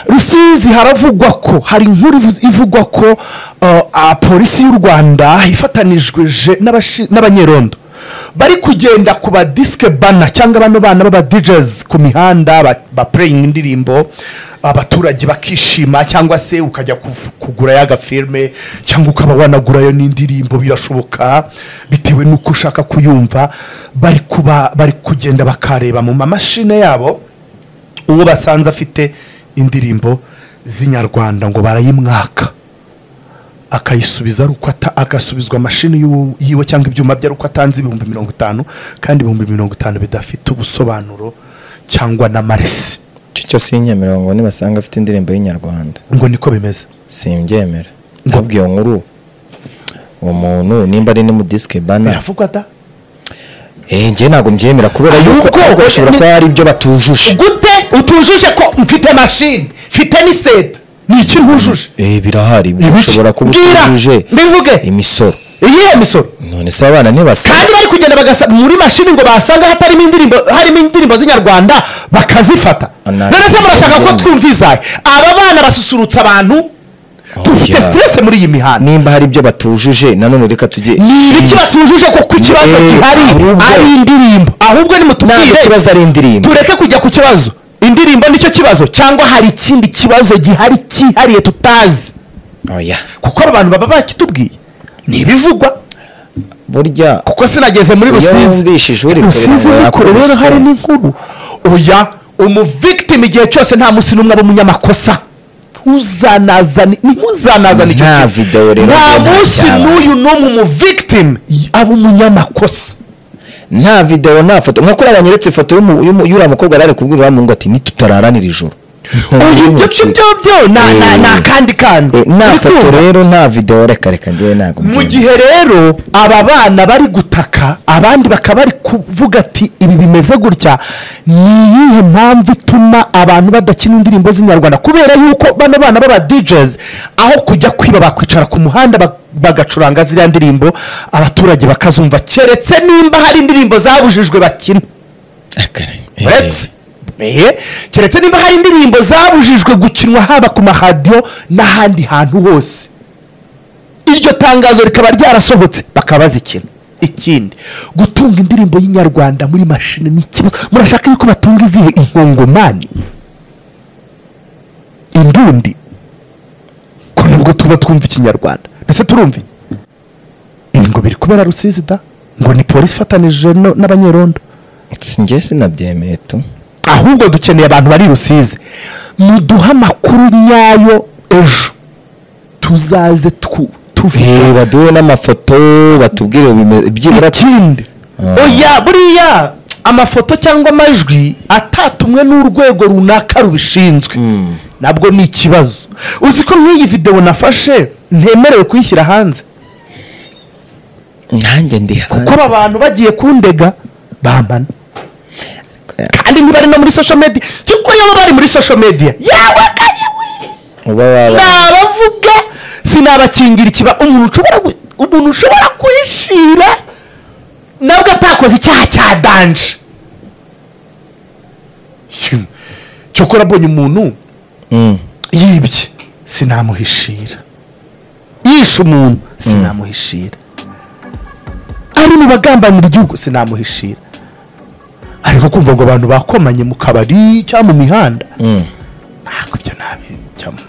rusizi haravugwa ko hari inkuru ivuze- ivugwa ko uh, ah, polisi y'u rwanda ifatanijweje n'abashi- n'abanyerondo bari kugenda ku ba disike bana cyangwa bano bana b'aba dijezi ku mihanda ba- bapureyinga indirimbo abaturage bakishima cyangwa se ukajya kuv- kugurayo agafilme cyangwa ukaba wanagurayo n'indirimbo birashoboka bitewe n'uko ushaka kuyumva bari kuba bari kugenda bakareba mu mamashine yabo uwo basanze afite indirimbo z'inyarwanda ngo barayimwaka akayisubiza ari uko ata- agasubizwa mashini y'u- yiwe cyangwa ibyuma bye ari uko atanze ibihumbi mirongo itanu kandi ibihumbi mirongo itanu bidafite ubusobanuro cyangwa n'amaresi icyo cyose y'inyemerera ngo nibasanga afite indirimbo y'inyarwanda ngo niko bimeze simbyemera ahubwo iyo nkuru uwo muntu nimba ari n'umudisike bana biravugwa da eh njye ntabwo mbyemera kubera yuko Ahubwo- ahubwo bishobora kuba hari ibyo batujuje gute utujuje ko mfite mashini mfite n'iseta ni iki ntujuje eh birahari ushobora kuba Bwira! utujuje mbivuge imisoro iyihe misoro none se abana ntibasaba kandi bari kugenda bagasaba muri mashini ngo basanga hatarimo indirimbo harimo indirimbo z'inyarwanda bakazifata Ana- none se murashaka ko twumvizahe aba bana basusurutsa abantu dufite yeah. siteresi muri iyi mihanda nimba hari ibyo batujuje nanone reka tujye ni ibiki batujuje ko ku kibazo Eh, gihari ahubwo- ari indirimbo ahubwo ntabwo nimutubwire ikibazo ari indirimbo tureke kujya ku kibazo indirimbo nicyo kibazo cyangwa hari ikindi kibazo gihari cyihariye tutazi oya kuko aba bantu baba bakitubwiye ni ibivugwa burya kuko sinageze muri Iyo rusizi wumvishije uri kure, rusizi ntabwo ni kure yakubiswe. rero hari n'inkuru oya umuvikitimu igihe cyose nta munsi n'umwe aba umunyamakosa ntuzanazane ntuzanazane icyo Nta kintu. video rero nta ntabwo munsi byaba. n'uyu n'umwe umuvikitimu aba umunyamakosa nta videwo nta foto nka kuriya banyeretse ifoto y'umu- y'umu- y'uriya mukobwa yari ari kubwira uriya muhungu ati nitutararanira ijoro uyu ibyo ngibyo byo na- na- Eh. ni akandi kandi Eh, nta Uri foto kumva? rero nta videwo reka reka ngewe ntabwo mu mbyemera. gihe rero aba bana bari gutaka abandi bakaba bari kuvuga ati ibi bimeze gutya ni iyihe mpamvu ituma abantu badakina indirimbo z'inyarwanda kubera yuko bano bana b'aba dijezi aho kujya kwiba bakwicara ku muhanda ba- bagacuranga ziriya ndirimbo abaturage bakazumva keretse nimba hari indirimbo zabujijwe bakina Eh, uretse Eh, keretse nimba hari indirimbo zabujijwe gukinwa haba ku maradiyo n'ahandi hantu hose iryo tangazo rikaba ryarasohotse bakaba bazikina ikindi gutunga indirimbo y'inyarwanda muri mashini ni ikibazo murashaka yuko batunga izihe inkongomani indundi ko nibwo tuba twumva ikinyarwanda mbese turumva iki ibi ngo biri kubera rusizi da ngo ni polisi ifatanije no- n'abanyerondo si njye sinabyemeye tu ahubwo dukeneye abantu bari rusizi muduhe amakuru nyayo ejo tuzaze twu- Eh, tuvuge baduhe n'amafoto batubwire bime- byibura ikindi Ah. oya buriya amafoto cyangwa amajwi atatumwe n'urwego runaka rubishinzwe nabwo ni ikibazo uzi ko nk'iyi videwo nafashe ntemerewe kuyishyira hanze nanjye ndi kuko aba bantu bagiye kundega bambana Ya. kandi ntibari no muri social media kuko yaba bari muri social media yewe ka yewe uba waba nabavuga sinabakingira ikiba umuntu ushobora gu- umuntu ushobora kuhishira nabwo atakoze icyaha cya danje Hyum. cyokora abonye umuntu Mm. yibye sinamuhishira yishe umuntu sinamuhishira ari mu bagambanira igihugu sinamuhishira ariko kumva ngo abantu bakomanye mu kabari cyangwa mu mihanda Mm. ntabwo ibyo nabijyamo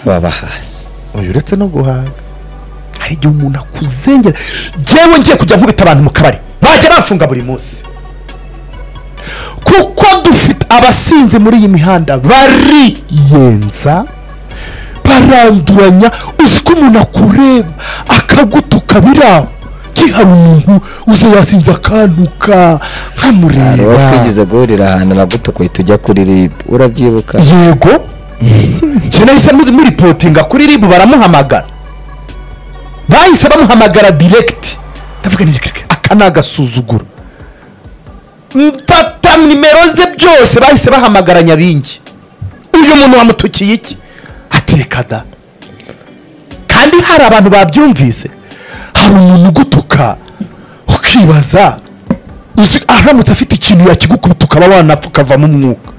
baba hasi uyu uretse no guhaga hari igihe umuntu akuzengera njyewe ngiye kujya nkubita abantu mu kabari bajya bafunga buri munsi kuko dufite abasinzi muri iyi mihanda bariyenza baranduranya uzi ko umuntu akureba akagutuka biraho kihari umuntu uza yasinze akantuka uwo nkamureba twigeze guhurira ahantu nagutukuye tujya kuri rib urabyibuka yego njye nahise muri- muripotinga kuri ribu baramuhamagara bahise bamuhamagara diregiti ndavuga ni reka reka, aka ni agasuzuguro mfata nimero ze byose bahise bahamagara nyabingi uyu muntu wamutukiye iki ati reka da kandi hari abantu babyumvise hari umuntu ugutuka ukibaza uzi aramutse afite ikintu yakigukubita ukaba wanapfa ukavamo umwuka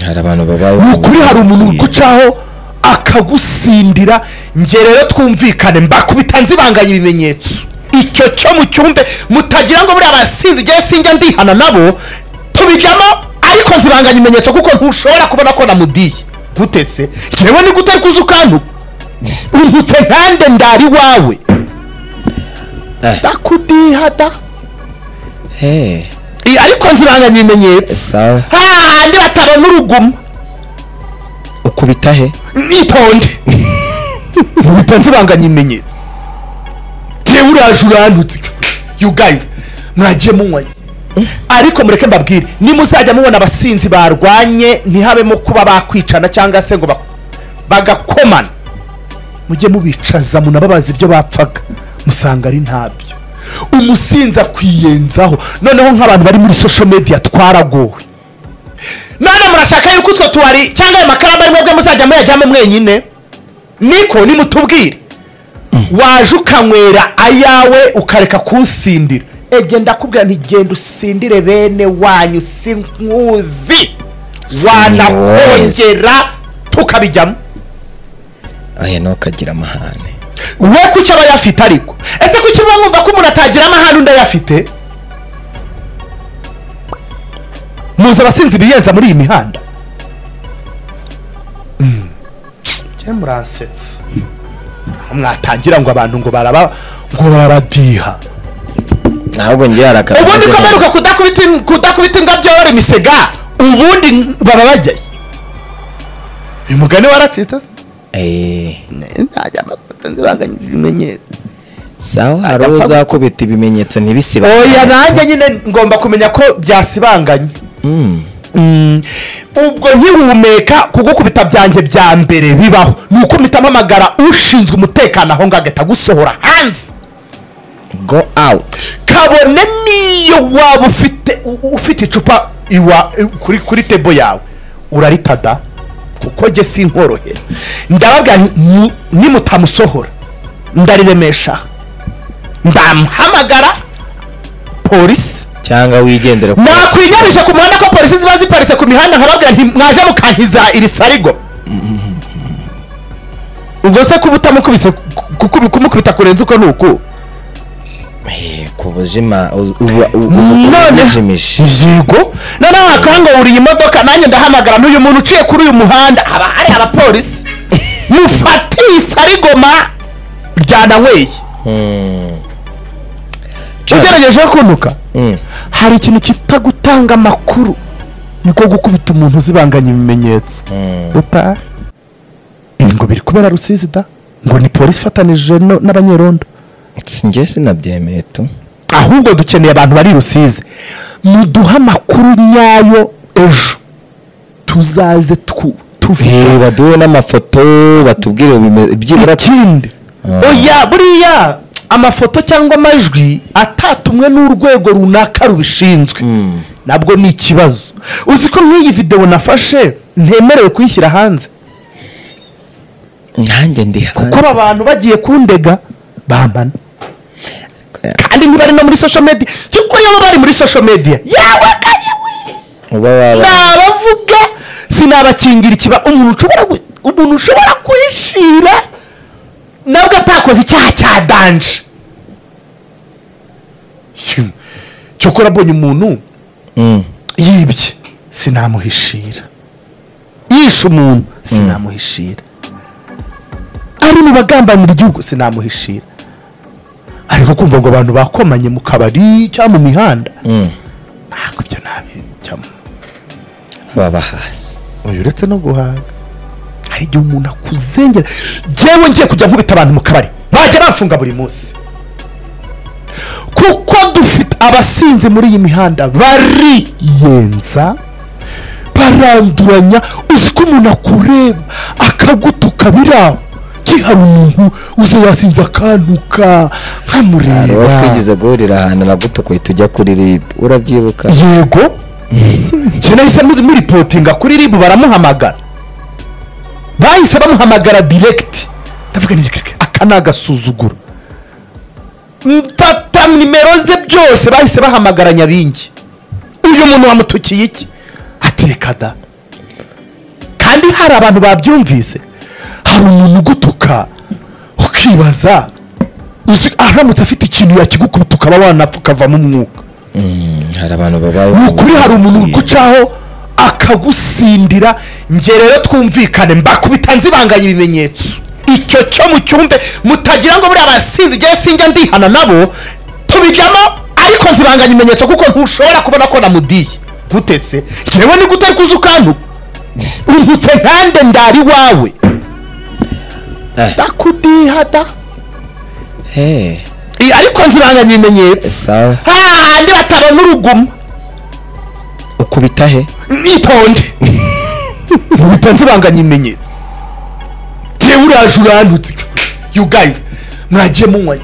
hari abantu babayeho ni ukuri hari umuntu ugucaho akagusindira njye rero twumvikane mbakubita nzibanganya ibimenyetso icyo cyo mu cyumbe mutagira ngo buriya basinzi igihe sinjya ndihana nabo tubijyamo ariko nzibanganya ibimenyetso kuko ntushobora kubona ko namudiye gute se njyewe ni gute kuza ukantu untutse nkande ndari iwawe Eh. ndakudiha da Eh, I- ariko nzibanganya ibimenyetso sawa hahandi batabona uruguma ukubita he nitonde ntibitonze ibanganya ibimenyetso tewe uraje urantutse you guys mwagiye munywanye ariko mureke mbabwire nimuzajya mubona abasinzi barwanye ntihabemo kuba bakwicana cyangwa se ngo ba- bagakomana mujye mubicaza munababaza ibyo bapfaga musanga ari ntabyo umusinzi akwiyenzaho noneho nk'abantu bari muri social media twaragowe none murashaka yuko utwo tubari cyangwa ayo makaramu ari mwebwe muzajya muyajyamo mwenyine niko nimutubwire waje ukanywera ayawe ukareka kunsindira ege ndakubwira nti genda usindire bene wanyu sinkuzi wanakongera tukabijyamo ahe ntukagira amahane we kuki aba ayafite ariko ese kuki muba mwumva ko umuntu atagira amahane undi ayafite muzi abasinzi biyenza muri iyi mihanda njye muransetsa mwatangira ngo abantu ngo baraba ngo barabadiha ntabwo ngira harakara ubundi ko mperuka kudakubita in- kudakubita imbwa byorora imisega ubundi n- baba bajyayo uyu mugani waracitse ntajya amafoto nzibanganyije ibimenyetso sawa hari Ajya uwo apfa- uzakubita ibimenyetso ntibisibe oya nanjye nyine ngomba kumenya ko byasibanganye Mm. ubwo nkiwumeka kugukubita byanjye bya mbere bibaho ni uko mpita mpamagara ushinzwe umutekano aho ngaho agahita agusohora hanze go out kabone niyo waba ufite u- u- ufite icupa iwa kuri kuri tebo yawe uraritada kuko jye sinkorohera ndababwira nti ni- nimutamusohora ndariremesha ndamuhamagara polisi cyangwa wigendere ku- nakwinyabije ku muhanda ko polisi ziba ziparitse ku mihanda nkababwira nti mwaje mukankiza iri sarigo ubwo se kuba utamukubise ku- ku- kumukubita kurenza uko ni uku Eh, ku buzima uz- uba- u- u- None- ubujimije yego noneho wakanga buri iyi modoka nanjye ndahamagara n'uyu muntu uciye kuri uyu muhanda haba hari abapolisi mufate iyi sarigoma ryananyweye ugerageje kuntuka Mm. hari ikintu kitagutanga amakuru niko gukubita umuntu uzibanganya ibimenyetso uta ibi ngo biri kubera rusizi da ngo ni polisi ifatanije no- n'abanyerondo njye sinabyemeye tu ahubwo dukeneye abantu bari i rusizi muduhe amakuru nyayo ejo tuzaze tu- Eh, tuvuge baduhe n'amafoto batubwire bime- byibura ikindi oya buriya amafoto cyangwa amajwi atatumwe n'urwego runaka rubishinzwe nabwo ni ikibazo uzi ko nk'iyi videwo nafashe ntemerewe kuyishyira hanze nanjye ndi kuko aba hanze. bantu bagiye kundega bambana kandi ntibari no muri social media cy'ukuri iyo bari muri social media yewe ka yewe uba waba nabavuga sinabakingira ikiba umuntu ushobora gu- umuntu ushobora kuhishira nabwo atakoze icyaha cya danje Hyum. cyokora abonye umuntu Mm. yibye sinamuhishira yishe umuntu sinamuhishira ari mu bagambanira igihugu sinamuhishira ariko kumva ngo abantu bakomanye mu kabari cyangwa mu mihanda Mm. ntabwo ibyo ntabijyamo baba hasi uyu uretse no guhaga hari igihe umuntu akuzengera njyewe ngiye kujya nkubita abantu mu kabari bajya bafunga buri munsi kuko dufite abasinzi muri iyi mihanda bariyenza baranduranya uzi ko umuntu akureba akagutuka biraho ki hari umuntu uza yasinze akantuka hari uwo nkamureba twigeze guhurira ahantu aragutukuye tujya kuri rib urabyibuka yego njye nahise muri- muripotinga kuri ribu baramuhamagara bahise bamuhamagara diregiti ndavuga ni reka, reka, aka ni agasuzuguro mfata nimero ze byose bahise bahamagara nyabingi uyu muntu wamutukiye iki ati reka da hari hari abantu babyumvise hari umuntu ugutuka ukibaza uzi aramutse afite ikintu yakigukubita ukaba wanapfa ukavamo umwuka hari abantu babayeho ni ukuri hari umuntu ugucaho akagusindira njye rero twumvikane mbakubita nzibanganya ibimenyetso icyo cyo mu cyumbe mutagira ngo buriya barasinze igihe sinjya ndihana nabo tubijyamo ariko nzibanganya ibimenyetso kuko ntushobora kubona ko namudiye gute se njyewe ni gute kuza ukantuka untutse nkande ndari iwawe Eh. ndakudiha da Eh, Eh, ariko nzibanganya ibimenyetso sawa hahandi batabona uruguma ukubita he mwitonde mubitonze banganya ibimenyetso yewe uraje urantutse you guys mwagiye munywanye